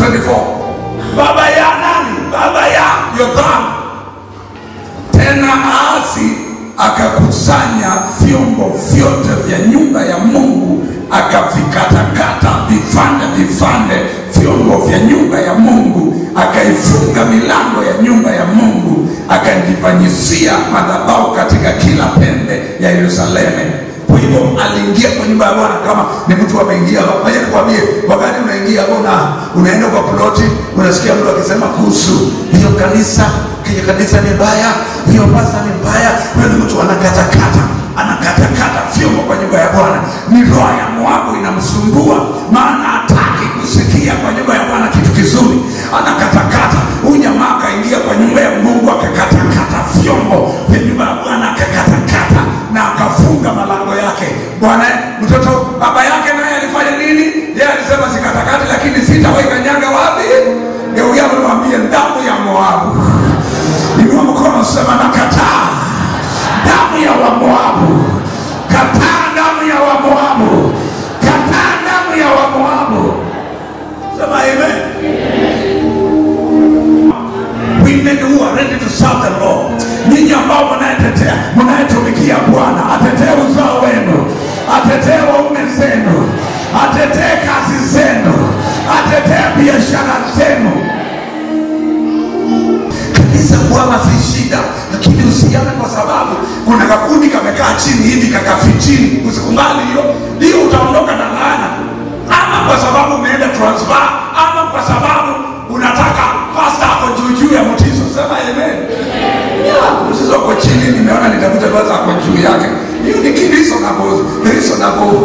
24 baba ya nani baba ya yothamu tena Ahazi akakusanya vyombo vyote vya nyumba ya Mungu akavikatakata vipande vipande vyombo vya nyumba ya Mungu, akaifunga milango ya nyumba ya Mungu, akajifanyisia madhabahu katika kila pembe ya Yerusalemu. Kwa hivyo aliingia kwa nyumba ya Bwana kama ni mtu ameingia. Ngoja nikwambie, wakati unaingia una, unaenda kwa ploti, unasikia mtu akisema kuhusu hiyo kanisa, hiyo kanisa ni mbaya, hiyo pasta ni mbaya. Huyo ni mtu anakatakata anakatakata vyombo kwa nyumba ya Bwana. Ni roho ya Moabu inamsumbua, maana hataki kusikia kwa nyumba ya Bwana kitu kizuri, anakatakata. Huyu jamaa akaingia kwa nyumba ya Mungu akakatakata vyombo vya nyumba ya Bwana, akakatakata na akafunga malango yake. Bwana mtoto baba yake naye alifanya nini? Yeye alisema sikatakati, lakini sitawahi kanyaga wapi? Geukia mwambie damu ya Moabu. Inua mkono, sema nakataa damu ya Wamoabu, kataa damu ya Wamoabu, kataa damu ya Wamoabu. Sema amen. Women who are ready to serve the Lord, nyinyi ambao mnayetetea mnayetumikia Bwana, atetee uzao wenu, atetee waume zenu, atetee kazi zenu, atetee biashara zenu. Kanisa kuama si shida, lakini usiame kwa sababu kuna kakundi kamekaa chini hivi kakafitini. Usikubali hiyo hiyo, utaondoka na laana, ama kwa sababu umeenda transfer, ama kwa sababu unataka pasta ako juu juu ya mtizo. Sema amen. Yeah, mtizo ako chini, nimeona nitafute pasta ako juu yake. Hiyo ni reasonable, reasonable.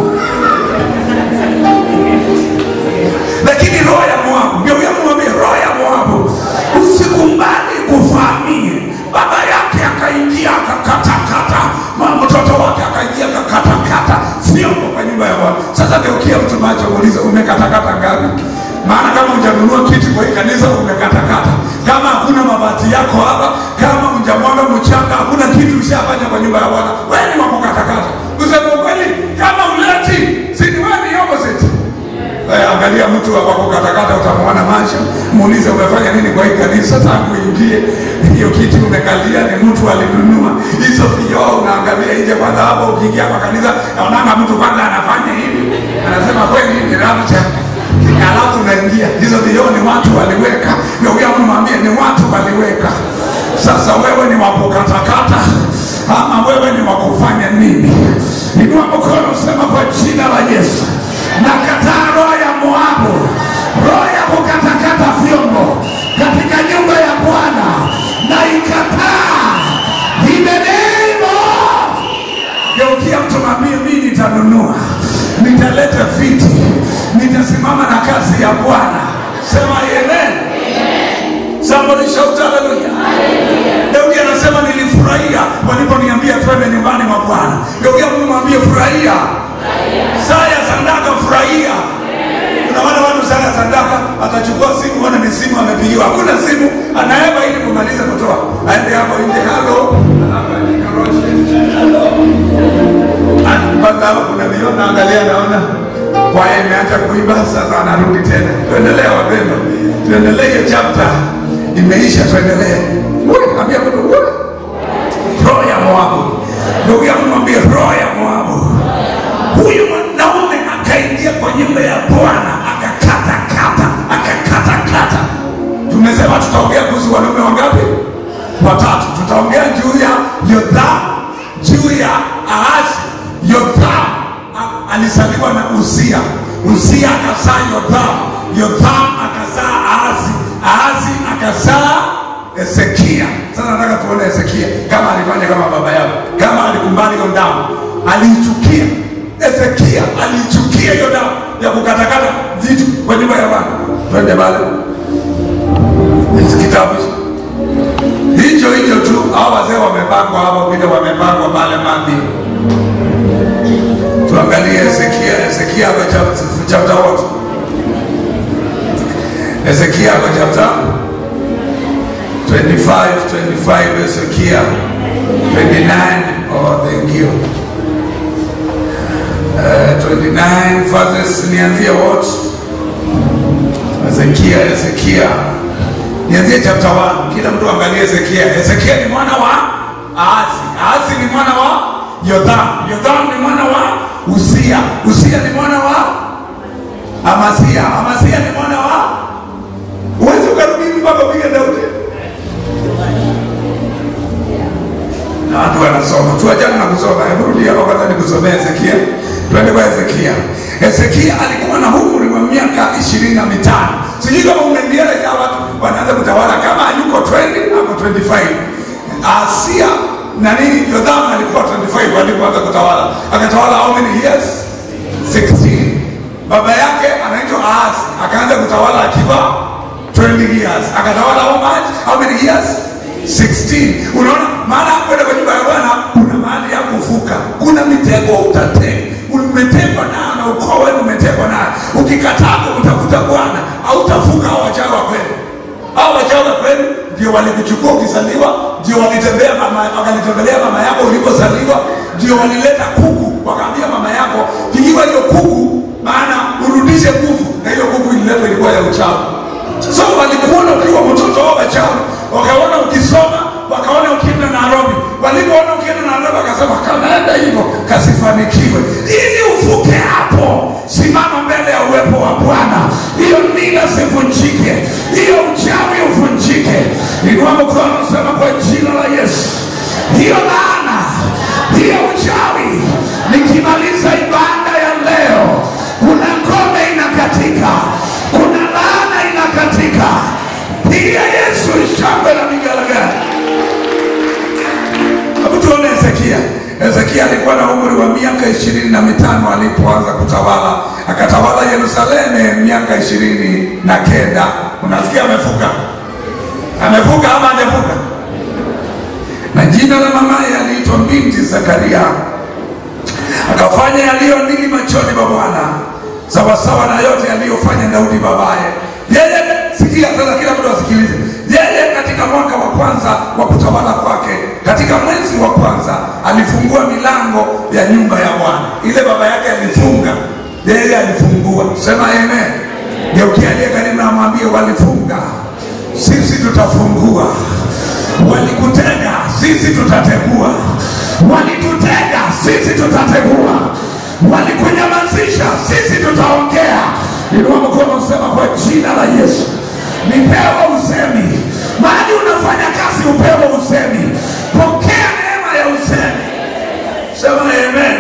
Lakini roho ya Moabu, ndio yamwambia roho ya Moabu, usikubali kufahamia. Baba yake akaingia akakatakata, ma- mtoto wake akaingia akakatakata vyombo kwa nyumba ya Bwana. Sasa geukia mtu macho, muulize umekatakata ngapi? Maana kama hujanunua kiti kwa hii kanisa umekatakata, kama hakuna mabati yako hapa, kama hujamwaga mchanga, hakuna kitu ushafanya kwa nyumba ya Bwana, wewe ni wa kukatakata. Kusema ukweli, kama uleti, si ni wewe ni opposite. Eh, angalia mtu wa kukatakata utamwona macho, muulize umefanya nini kwa hii kanisa tangu ingie. Hiyo kiti umekalia ni mtu alinunua. Hizo vioo unaangalia nje kwanza, hapo ukiingia kwa kanisa naonanga mtu kwanza anafanya hivi, anasema kweli hii ni rapture alafu unaingia hizo vioo ni watu waliweka. Ndio mwambie ni watu waliweka. Sasa wewe ni wakukatakata ama wewe ni wakufanya nini? Inua mkono, sema kwa jina la Yesu nakataa roho ya Moabu, roho ya kukatakata vyombo katika nyumba ya Bwana na ikataa in the name of Geukia mtu mwambie, mimi nitanunua, nitaleta viti, nitasimama na kazi ya Bwana. Sema amen. Somebody shout hallelujah. Daudi anasema nilifurahia waliponiambia twende nyumbani mwa Bwana. Geukia mtu mwambie furahia. Saa ya sadaka furahia. Kuna wale watu saa ya sadaka atachukua simu, wana ni simu amepigiwa, hakuna simu, anaeba ili kumaliza kutoa, aende hapo nje, halo, alafu ajikoroshe. Halo. mpaka hapa kuna vioo naangalia, naona kwaya imeacha kuimba, sasa anarudi tena. Tuendelee wapendwa, tuendelee hiyo chapter imeisha, tuendelee. Wewe ambia mtu wewe, roho ya Moabu, ndugu yangu, mwambie roho ya Moabu. Huyu mwanaume akaingia kwa nyumba ya Bwana akakata kata, akakata kata. Tumesema tutaongea kuhusu wanaume wangapi? Watatu. Tutaongea juu ya Yothamu, juu ya Ahazi. Yothamu a- alizaliwa na Uzia, Uzia akazaa Yothamu, Yothamu akazaa Ahazi, Ahazi akazaa Hezekia. Sasa nataka tuone Hezekia kama alifanya kama baba yao, kama alikubali hiyo damu, aliichukia. Hezekia aliichukia hiyo damu ya kukatakata vitu kwa nyumba ya Bwana. Twende pale Hichi kitabu hicho hicho hicho tu, hao wazee wamepangwa hapo vile wamepangwa pale Mathayo. Tuangalie Hezekia, Hezekia kwa chapter chapter what? Hezekia kwa chapter 25, 25 Hezekia 29 oh thank you. Uh, 29 verses nianzie what? Hezekia Hezekia, Hezekia. Nianzie chapter 1. Kila mtu angalie Hezekia. Hezekia ni mwana wa Ahazi. Ahazi ni mwana wa Yotham. Yotham ni mwana wa Uzia. Uzia ni mwana wa Amazia. Amazia ni mwana wa Uwezi ukarudi mpaka upige Daudi. Na watu wanasoma. Tuachane na kusoma. Hebu rudi hapa kwanza nikusomea Hezekia. Twende kwa Hezekia. Hezekia alikuwa na umri wa miaka ishirini na mitano. Sijui kama umenielewa watu wanaanza kutawala kama yuko 20 hapo 25. Asia na nini Yotham alikuwa 25 alipoanza kutawala. Akatawala how many years? 16. Baba yake anaitwa Ahaz akaanza kutawala akiwa 20 years. Akatawala how much? How many years? 16. Unaona maana kwenda kwa nyumba ya Bwana kuna mahali ya kuvuka. Kuna mitego utatega. Umetegwa nayo na ukoo wenu umetegwa nayo. Ukikataa kumtafuta Bwana hautavuka hao wachawi wa kweli. Hao wachawi wa kweli ndio walikuchukua ukizaliwa, ndio walitembea mama, wakalitembelea mama yako ulipozaliwa, ndio walileta kuku, wakaambia mama yako pigiwa hiyo kuku, maana urudishe nguvu, na hiyo kuku ililetwa ilikuwa ya uchawi. So walikuona ukiwa mtoto wao wachawi, wakaona ukisoma, wakaona ukienda Nairobi. Walipoona ukienda Nairobi, wakasema kanaenda hivyo kasifanikiwe. Ili uvuke hapo, simama mbele ya uwepo wa Bwana, hiyo nila sivunjike, hiyo uchawi uvunjike. Inua mkono, sema kwa jina la Yesu, hiyo laana, hiyo uchawi, nikimaliza ibada ya leo, kuna ngome inakatika, kuna laana inakatika. Piga Yesu shangwe na migalagala. Hebu tuone Hezekia. Hezekia alikuwa na umri wa miaka ishirini na mitano alipoanza kutawala, akatawala Yerusalemu miaka ishirini na kenda. Unasikia amevuka, amevuka ama hajavuka? Na jina la mamaye aliitwa binti Zakaria. Akafanya yaliyo nini machoni pa Bwana, sawasawa na yote aliyofanya Daudi babaye. Yeye, sikia sasa, kila mtu asikilize. Yeye katika mwaka wa kwanza wa kutawala kwake, katika mwezi wa kwanza alifungua milango ya nyumba ya Bwana. Ile baba yake alifunga, yeye alifungua. Sema amen. Geukia aliye karibu na mwambie, walifunga, sisi tutafungua. Walikutega, sisi tutategua. Walitutega, sisi tutategua. Walikunyamazisha, sisi tutaongea. Inua mkono, sema kwa jina la Yesu, nipewe usemi. Mahali unafanya kazi, upewe usemi. Pokea neema ya usemi. Sema amen.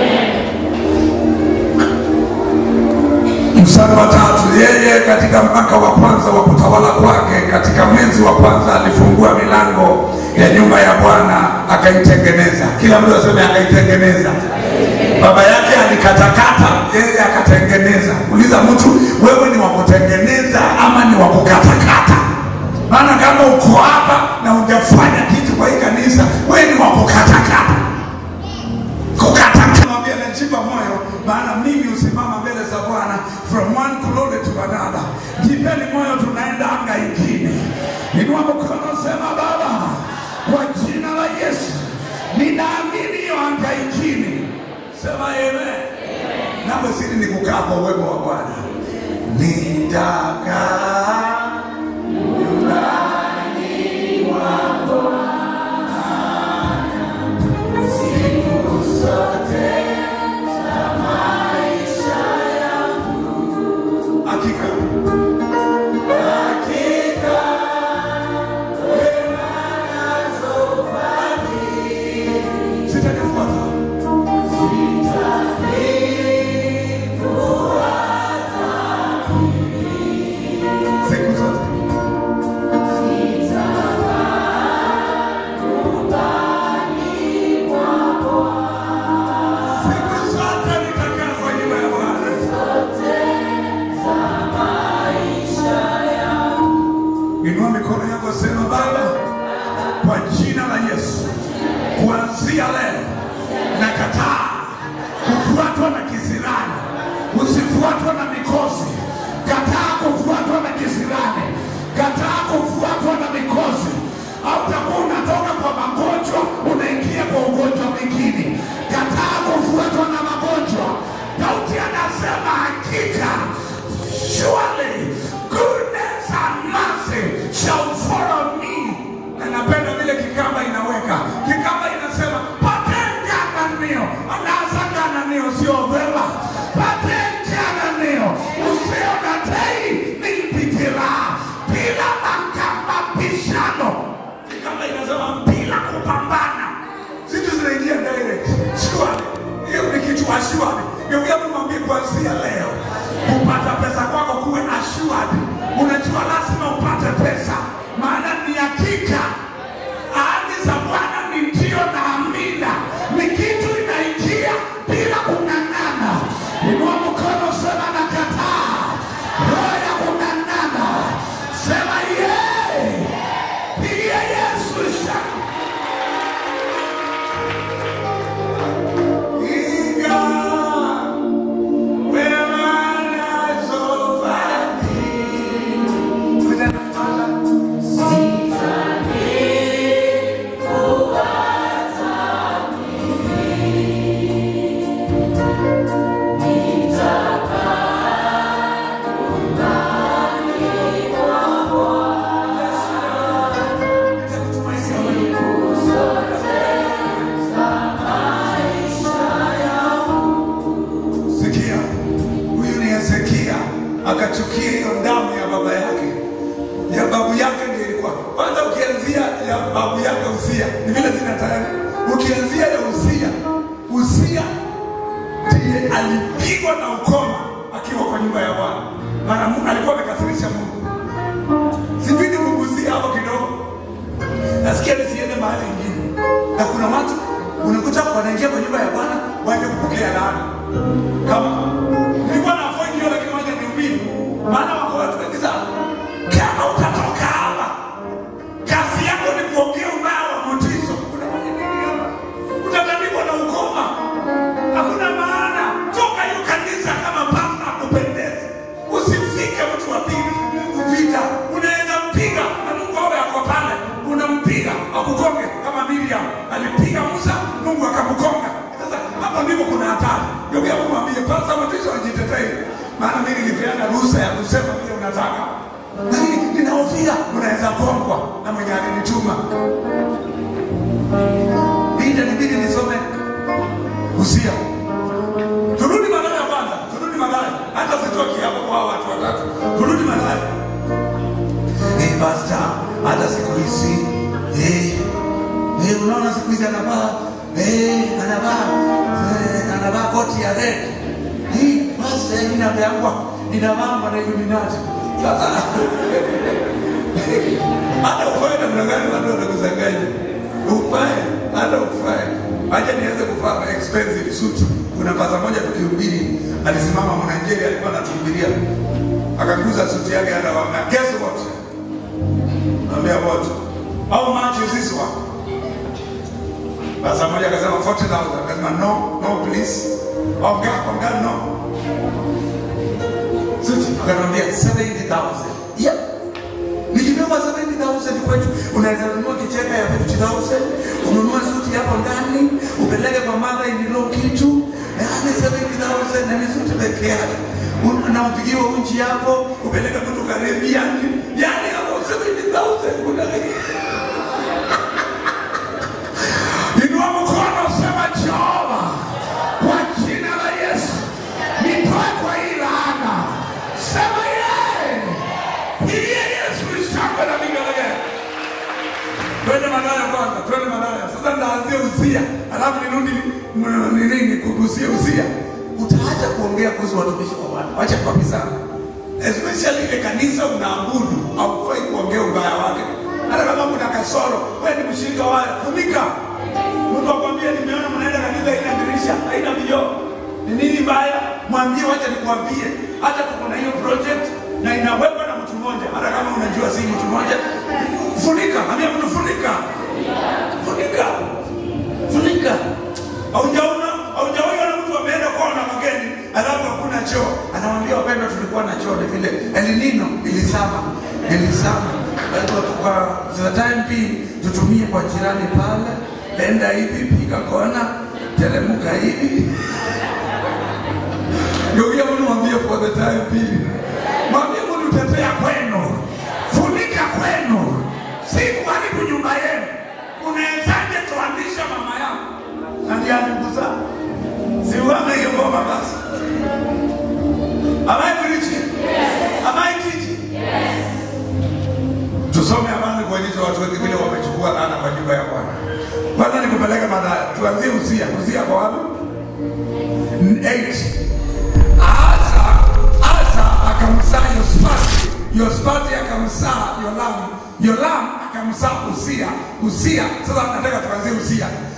Mstari wa tatu, yeye katika mwaka wa kwanza wa kutawala kwake, katika mwezi wa kwanza alifungua milango ya nyumba ya Bwana akaitengeneza. Kila mtu aseme akaitengeneza. Baba yake alikatakata, yeye akatengeneza. Uliza mtu, wewe ni wa kutengeneza ama ni wa kukatakata? Maana kama uko hapa na hujafanya kitu kwa hii kanisa, wewe ni wa kukatakata. Kukatakata, mwambie najipa moyo, maana mimi husimama mbele za Bwana from one glory to another. Jipeni moyo, tunaenda anga ingine. Inua mkono, sema Baba, kwa jina la Yesu ninaamini hiyo anga ingine. Sema amen. Nawe siri ni kukaa kwa uwepo wa Bwana. Nitakaa hakika sitakufuata siku zote. Siku zote nitakaa kwa nyumba ya Bwana. Inua mikono yako, sema Baba, kwa jina la Yesu, kuanzia leo nakataa kufuatwa na kisirani, usifuatwa na mikosi achukie hiyo damu ya baba yake ya babu yake ndio ilikuwa kwanza. Ukianzia ya babu yake Usia ni vile zina tayari. Ukianzia ya Usia, Usia ndiye alipigwa na ukoma akiwa kwa nyumba ya Bwana, maana Mungu alikuwa amekasirisha Mungu. Sijui nikugusia hapo kidogo, nasikia nisiende mahali ingine, na kuna watu unakuta wanaingia kwa nyumba ya Bwana waende kupokea laana. Kama nilikuwa na avoid hiyo, lakini wacha nihubiri, maana wako watu wengi sana. Kama utatoka hapa, kazi yako ni kuongea ubaya wa Mutiso, unafanya nini hapa? Utatandikwa na ukoma, hakuna maana. Toka hiyo kanisa kama pasta akupendezi, usifike mtu wa pili vita. Unaweza mpiga na Mungu awe ako pale, unampiga akukonge kama Miriam alipiga Musa, Mungu akamkonga. Sasa hapo ndipo kuna hatari. Ndio kia kumwambia pasta Mutiso ajitetee, maana mimi nilipeana ruhusa ya kusema vile unataka lakini ninahofia unaweza kongwa na mwenye alinituma. Bida nibidi nisome Usia. Turudi Malaya kwanza, turudi Malaya, hata sitoki hapo kwa watu watatu. Turudi Malaya. Eh, basta, hata siku hizi eh, eh, unaona siku hizi anavaa eh, anavaa eh, anavaa koti ya red. Eh, basta, eh, ninapeangwa ninavaa na Illuminati. Sasa hata ufae namna gani watu wanakusanganya ufae hata ufae acha niweze kuvaa expensive suit kuna paza moja tukihubiri alisimama mwananjeri alikuwa anatuhubiria akaguza suti yake anawaambia guess what naambia what how much is this one paza moja akasema 40000 akasema no no please ongea ongea no suti akanambia 70000 yeah Nikibeba 70,000 kwetu, unaweza nunua kicheka ya 50,000, ununue suti hapo ndani, upeleke kwa mother in law kitu, yaani 70,000 na ni suti peke yake. Un- Na upigiwe unchi hapo, upeleke mtu Caribbean, yaani hapo 70,000 kuna Inua mkono sema Jehova, kwa jina la Yesu, nitoe kwa hii laana. Sema yeye. Pigie Yesu shangwe na vigelegele. Twende Malaya kwanza, twende Malaya. Sasa ndaanzia Uzia, alafu nirudi m- nini nikugusie Uzia. Utaacha kuongea kuhusu watumishi wa Bwana, wacha kabisa. Especially ile kanisa unaabudu, haufai kuongea ubaya wake. Hata kama kuna kasoro, wewe ni mshirika wao, funika. Mtu akwambia nimeona mnaenda kanisa haina dirisha, haina vioo. Ni nini mbaya? Mwambie wacha nikwambie, hata tuko na hiyo project na inawekwa na mtu mmoja, hata kama unajua si mtu mmoja, funika. Ambia mtu funika, funika, funika. Haujaona, haujaona na mtu ameenda kwao na mageni, alafu hakuna choo, anamwambia wapendwa, tulikuwa na choo, ni vile El Nino ilisama, ilisama. Kwa hivyo kwa the time being tutumie kwa jirani pale, enda hivi, piga kona, teremka hivi Geukia mtu mwambie for the time being. Mwambie mtu tetea kwenu. Funika kwenu. Si kuharibu nyumba yenu. Unawezaje toanisha mama yako? Na ndiye alikuza. Si uame hiyo ngoma basi. Am I preaching? Yes. Am I teaching? Yes. Tusome habari kuonyesha watu wengi vile wamechukua laana kwa nyumba ya Bwana. Kwanza nikupeleke Mathayo. Tuanzie Uzia. Uzia kwa wapi? 8 Asa, Asa akamzaa Yospati, Yospati akamzaa Yolamu, Yolamu akamzaa Uzia, Uzia. Sasa nataka tuanzie Uzia.